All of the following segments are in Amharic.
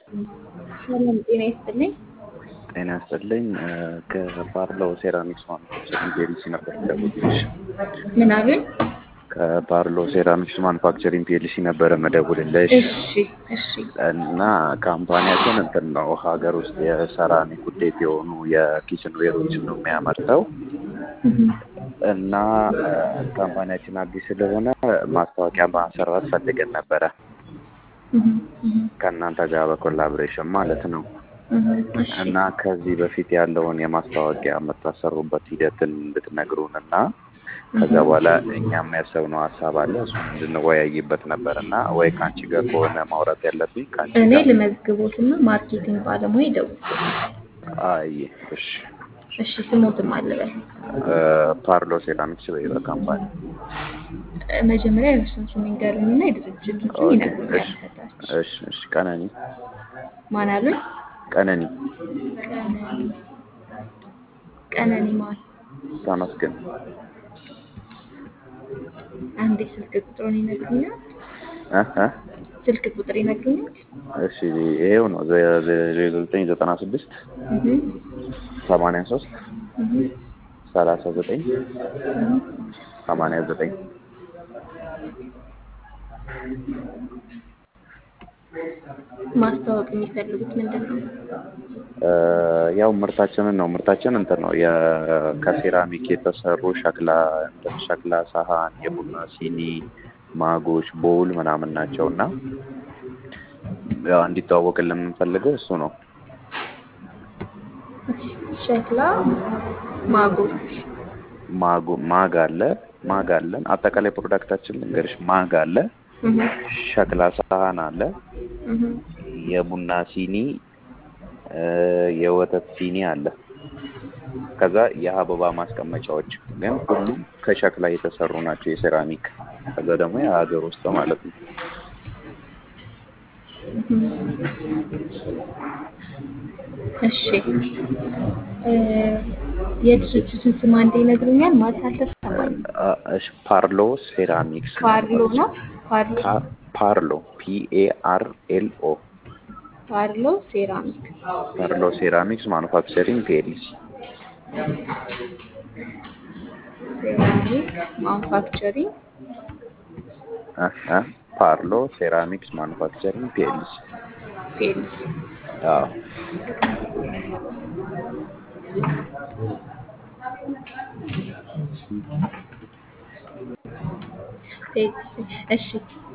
ሰላም ጤና ይስጥልኝ። ጤና ይስጥልኝ። ከባርሎ ሴራሚክስ ማኑፋክቸሪንግ ፒኤልሲ ነበር የምደውልልሽ። ምን አሉኝ? ከባርሎ ሴራሚክስ ማኑፋክቸሪንግ ፒኤልሲ ነበረ መደውልልሽ እሺ እሺ እና ካምፓኒያችን እንትን ነው ሀገር ውስጥ የሰራሚክ ውጤት የሆኑ የኪችን ዌሮችን ነው የሚያመርተው እና ካምፓኒያችን አዲስ ስለሆነ ማስታወቂያ ማሰራት ፈልገን ነበረ ከእናንተ ጋር በኮላቦሬሽን ማለት ነው። እሺ እና ከዚህ በፊት ያለውን የማስታወቂያ የምታሰሩበት ሂደትን እንድትነግሩን እና ከዛ በኋላ እኛም ያሰብነው ሀሳብ አለ እሱን እንድንወያይበት ነበር እና ወይ ከአንቺ ጋር ከሆነ ማውራት ያለብኝ ከአንቺ እኔ ጋር ልመዝግቦትና ማርኬቲንግ ባለሙያ ይደውል። አይ እሺ እሺ ስሞትም አለበል ፓርሎ ሴራሚክስ በይበ ካምፓኒ መጀመሪያ የእርሱን ስም ይንገሩኝና የድርጅቱን ስም ኦኬ ይነግሩኛል። እሺ ከታች እሺ እሺ ቀነኒ ማን አሉኝ? ቀነኒ ቀነኒ ቀነኒ ማን? ተመስገን አንዴ ስልክ ቁጥሩን ይነግሩኛል? እ እ ስልክ ቁጥር ይነግሩኛል? እሺ ይሄው ነው ዜሮ ዘጠኝ ዘጠና ስድስት እህ ሰማንያ ሶስት እህ ሰላሳ ዘጠኝ እህ ሰማንያ ዘጠኝ ማስተዋወቅ የሚፈልጉት ምንድን ነው? ያው ምርታችንን ነው ምርታችን እንትን ነው የ- ከሴራሚክ የተሰሩ ሸክላ እንትን ሸክላ ሳህን፣ የቡና ሲኒ፣ ማጎች፣ ቦውል ምናምን ናቸው እና ያው እንዲተዋወቅልን የምንፈልገው እሱ ነው። ሸክላ ማጎች ማጉ ማግ አለ ማግ አለን አጠቃላይ ፕሮዳክታችን ልንገርሽ ማግ አለ፣ እህ ሸክላ ሳህን አለ፣ እህ የቡና ሲኒ እ የወተት ሲኒ አለ። ከዛ የአበባ ማስቀመጫዎች ግን ሁሉም ከሸክላ የተሰሩ ናቸው የሴራሚክ። ከዛ ደግሞ የሀገር ውስጥ ማለት ነው። እሺ እ የድርጅቱን ስም አንዴ ይነግሩኛል? ማለት አልተሰማኝም። አ- እሺ ፓርሎ ሴራሚክስ ፓርሎ ነው። ፓርሎ ፓ- ፓርሎ ፒ ኤ አር ኤል ኦ ፓርሎ ሴራሚክ ፓርሎ ሴራሚክስ ማኑፋክቸሪንግ ፒኤልሲ ሴራሚክ ማኑፋክቸሪንግ እ እ ፓርሎ ሴራሚክስ ማኑፋክቸሪንግ ፒኤልሲ ፒኤልሲ አዎ ፒኤልሲ እሺ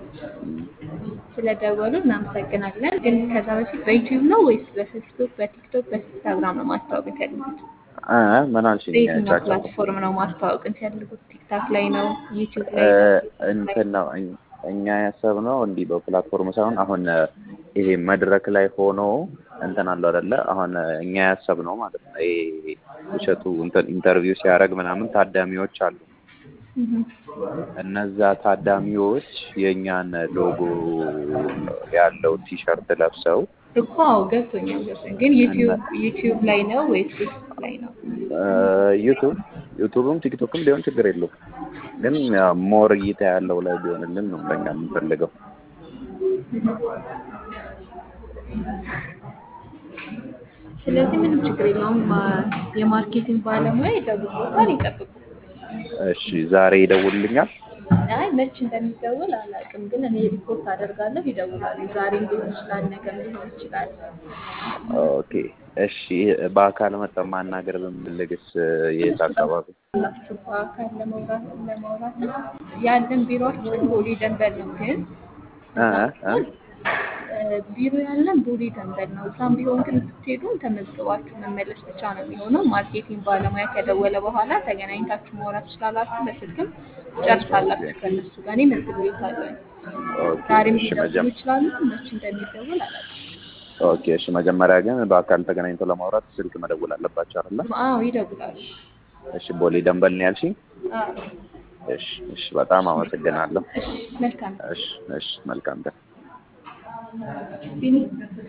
ስለደወሉ እናመሰግናለን። ግን ከዛ በፊት በዩቲዩብ ነው ወይስ በፌስቡክ፣ በቲክቶክ፣ በኢንስታግራም ነው ማስተዋወቅ የሚፈልጉት? እ ምን አልሽኝ? በየትኛው ቻቻ ፕላትፎርም ነው ማስተዋወቅ የሚፈልጉት? ቲክታክ ላይ ነው? ዩቲዩብ ላይ እ ነው? ፌስቡክ ላይ እንትን ነው እኝ- እኛ ያሰብነው እንዲህ በፕላትፎርም ሳይሆን አሁን እ ይሄ መድረክ ላይ ሆኖ እንትን አለው አይደለ? አሁን እ እኛ ያሰብነው ማለት ነው ይሄ ውሸቱ እንትን ኢንተርቪው ሲያደርግ ምናምን ታዳሚዎች አሉ። እህ እነዛ ታዳሚዎች የእኛን ሎጎ ያለው ቲሸርት ለብሰው እኮ አዎ ገብቶኛል ገብቶኛል። ግን ዩቲዩብ ዩቲዩብ ላይ ነው ወይስ ፌስቡክ ላይ ነው? እ ዩቱብ ዩቱብም ቲክቶክም ቢሆን ችግር የለውም። ግን ያው ሞር እይታ ያለው ላይ ቢሆንልን ነው ለኛ የምንፈልገው። ስለዚህ ምንም ችግር የለውም። ማ- የማርኬቲንግ ባለሙያ ይደውሉታል፣ ይጠብቁ። እሺ ዛሬ ይደውልልኛል። አይ መች እንደሚደውል አላውቅም፣ ግን እኔ ሪፖርት አደርጋለሁ። ይደውላሉ። ዛሬም ሊሆን ይችላል፣ ነገም ሊሆን ይችላል። ኦኬ እሺ። በአካል መጠን ማናገር ብንፈልግስ የት አካባቢ? ላችሁ በአካል ለመውራት ለማውራትም ያለን ቢሮችን ቦሌ ደንበል ነው። ግን እ እዛ እ ቢሆን እ ቢሮ ያለን ቦሌ ደንበል ነው። እዛም ቢሆን ግን ስትሄዱ ተመዝግባችሁ መመለስ ብቻ ነው የሚሆነው። ማርኬቲንግ ባለሙያ ከደወለ በኋላ ተገናኝታችሁ ማውራት ትችላላችሁ። በስልክም ጨርሳላችሁ ከእነሱ ጋር። እኔ መዝግቤዎታለሁ። ኦኬ ዛሬም እሺ። ሊደውሉ መጀመ ይችላሉ። መች እንደሚደውል አላውቅም። ኦኬ እሺ። መጀመሪያ ግን በአካል ተገናኝቶ ለማውራት ስልክ መደወል አለባቸው አይደለ? አዎ ይደውላሉ። እሺ። ቦሌ ደንበል ነው ያልሽኝ? አዎ እሺ እሺ። በጣም አመሰግናለሁ። እሺ መልካም እሺ እሺ። መልካም ቀን። ቢኒ